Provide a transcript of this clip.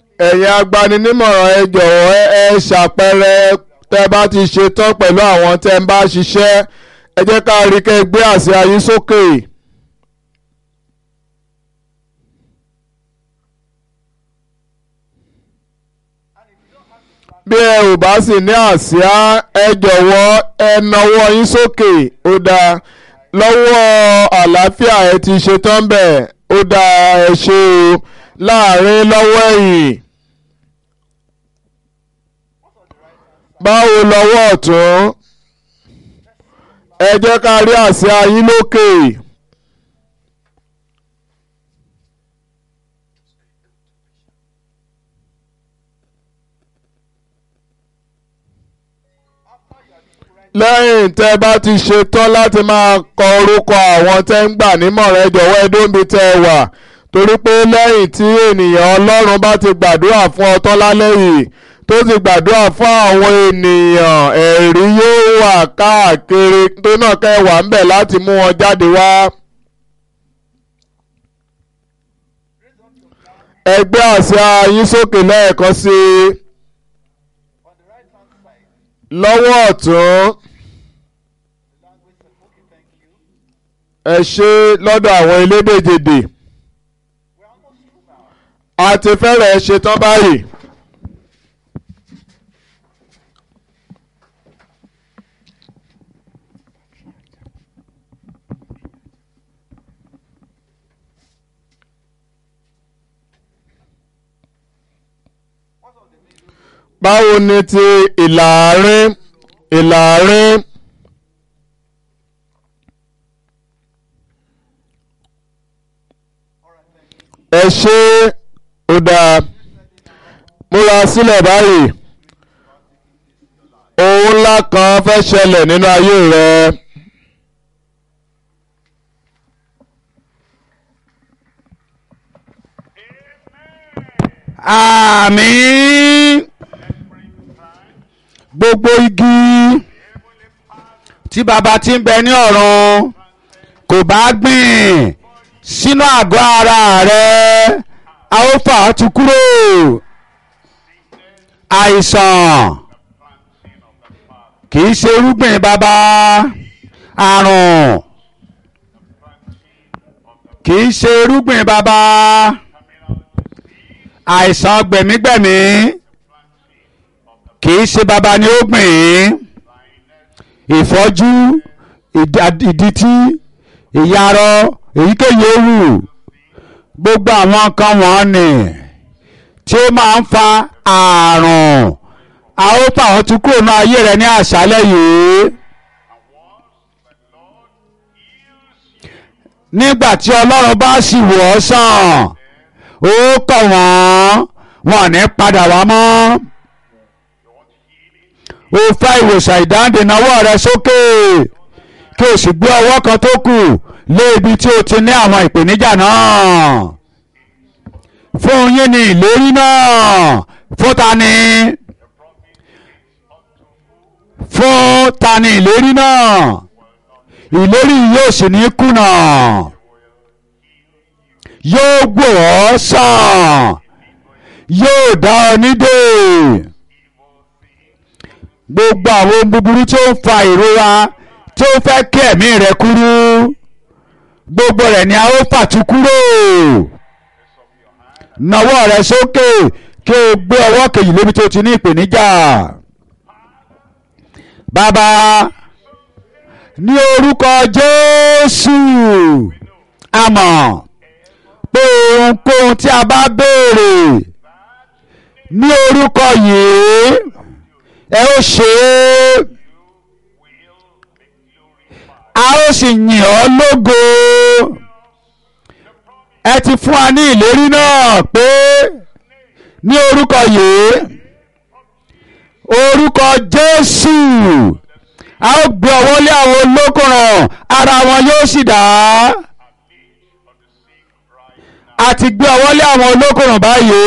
ẹ̀yin agbaninímọ̀ràn ẹ jọ̀wọ́ ẹ ṣàpẹẹrẹ tẹ́ bá ti ṣe tán pẹ̀lú àwọn tẹ́ ń bá ṣiṣẹ́ ẹ jẹ́ ká rí kẹ́ gbé àsíá yín sókè. bí ẹ ò bá sì ní àsíá ẹ jọ̀wọ́ ẹ nawọ́ yín sókè ó dáa lọ́wọ́ àlàáfíà ẹ ti ṣe tán bẹ́ẹ̀ ó dáa ẹ ṣe o láàrin lọ́wọ́ ẹ̀yìn. báwo lọ́wọ́ ọ̀tún ẹ jẹ́ ká rí àsíá yín lókè. lẹ́yìn tẹ́ bá ti ṣe tán láti máa kọ orúkọ àwọn tẹ́ ń gbà nímọ̀ràn ẹ jọ̀wọ́ ẹ dóńbi tẹ́ ẹ wà torí pé lẹ́yìn tí ènìyàn ọlọ́run bá ti gbàdúrà fún ọ tán lálẹ́ yìí tó ti gbàdúrà fún àwọn ènìyàn ẹ̀rí yóò wà káàkiri tó náà kẹ́ wà ń bẹ̀ láti mú wọn jáde wá. ẹgbẹ́ àsíá yín sókè lẹ́ẹ̀kan sí i lọ́wọ́ ọ̀tún ẹ ṣe lọ́dọ̀ àwọn elédèjèdè a ti fẹ́rẹ̀ ṣe tán báyìí. báwo ni ti ìlàárín ìlàárín ẹ ṣe ó dáa múra sílẹ̀ báyìí ohun ńlá kan fẹ́ ṣẹlẹ̀ nínú ayé rẹ. àmín gbogbo igi tí baba ti ń bẹ ní ọ̀run kò bá gbìn sínú àgọ́ ara rẹ a ó fà á tu kúrò àìsàn kì í ṣe irúgbìn baba àrùn kì í ṣe irúgbìn baba àìsàn gbẹ̀mígbẹ̀mí kì í ṣe baba ni ó gbìn ín ìfọ́jú ìdítí ìyarọ èyíkéyìí ewu gbogbo àwọn kan wọ́n ní tí ó máa ń fa ààrùn a ó fà wọ́n tún kúrò ní ayé rẹ ní àṣálẹ́ yìí. nígbà tí ọlọ́run bá sì wò ọ́ sàn ó kọ̀ wọ́n wọn ò ní padà wá mọ́ o fẹ́ ìwòsàn ìdáǹdè náwó rẹ sókè kí o sì gbé ọwọ́ kan tó kù lé ibi tí o ti ní àwọn ìpèníjà náà fún yín ní ìlérí náà fún ta ni fún ta ni ìlérí náà ìlérí yóò sì ní kùnà yóò gbò ọ́ sàn yóò dá ọ nídè gbogbo àwọn ohun búburú tí ó ń fa ìrora tí ó fẹ́ kí ẹ̀mí rẹ kúrú gbogbo rẹ̀ ni a ó fàtú kúrò nawọ́ rẹ sókè kí o gbé ọwọ́ kejì lébi tó ti ní ìpèníjà bàbá ní orúkọ Jésù àmọ́ pé ohunkóhun tí a bá béèrè ní orúkọ yìí ẹ ó ṣe é a ó sì yìn ọ́ lógo ẹ ti fún wa ní ìlérí náà pé ní orúkọ yìí orúkọ Jésù a ó gbé ọwọ́ lé àwọn olókùnràn ara wọn yóò sì dá a ti gbé ọwọ́ lé àwọn olókùnràn báyìí.